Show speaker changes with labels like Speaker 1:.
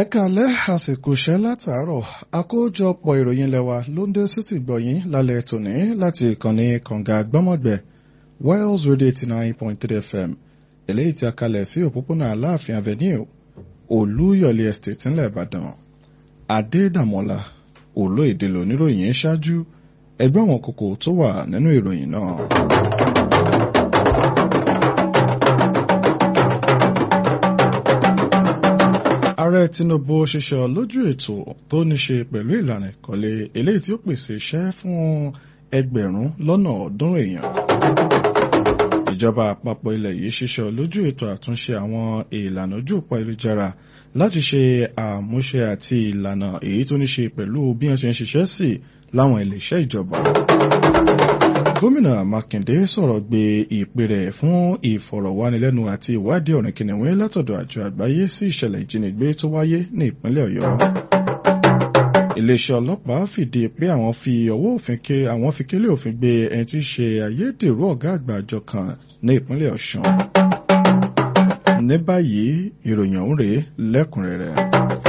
Speaker 1: ẹ kàlẹ́ àsìkò iṣẹ́ látàárọ̀ àkójọpọ̀ ìròyìn lẹ́wà ló ń dé sétí gbọ̀yìn lálẹ́ tòní láti ìkànnì kànga gbọ́mọ̀gbẹ́ Wales Radio eighty nine point three FM eléyìí tí a kalẹ̀ sí òpópónà Aláàfin Avenue Olúyọ̀lé Estate ńlẹ̀ Ìbàdàn Adédàmọ́lá olóyèdè lóníròyìn ṣáájú ẹgbẹ́ àwọn kókó tó wà nínú ìròyìn náà. ààrẹ Tinubu ṣiṣẹ́ lójú ètò tó ní ṣe pẹ̀lú ìlànà ìkọ́lé eléyìí tí ó pèsè iṣẹ́ fún ẹgbẹ̀rún lọ́nà ọ̀ọ́dúnrún èèyàn. ìjọba àpapọ̀ ilẹ̀ yìí ṣiṣẹ́ lójú ètò àtúnṣe àwọn ìlànà ojú òpó ayélujára láti ṣe àmúṣe àti ìlànà èyí tó ní ṣe pẹ̀lú bí wọ́n ṣe ń ṣiṣẹ́ sí láwọn iléeṣẹ́ ìjọba. Gómìnà Mákindé sọ̀rọ̀ gbé ìpè rẹ̀ fún ìfọ̀rọ̀wánilẹ́nu àti ìwádìí ọ̀rìn kìnìún látọ̀dọ̀ àjọ àgbáyé sí ìṣẹ̀lẹ̀ ìjínigbé tó wáyé ní ìpínlẹ̀ Ọ̀yọ́. Iléeṣẹ́ ọlọ́pàá fìdí pé àwọn fi ọwọ́ òfin ké àwọn fi kélé òfin gbé ẹni tí í ṣe ayédèrú ọ̀gá àgbà àjọ kan ní ìpínlẹ̀ Ọ̀ṣun. Ní báyìí ìròyìn ọ̀hún rèé lẹ́kùnrẹ́rẹ́.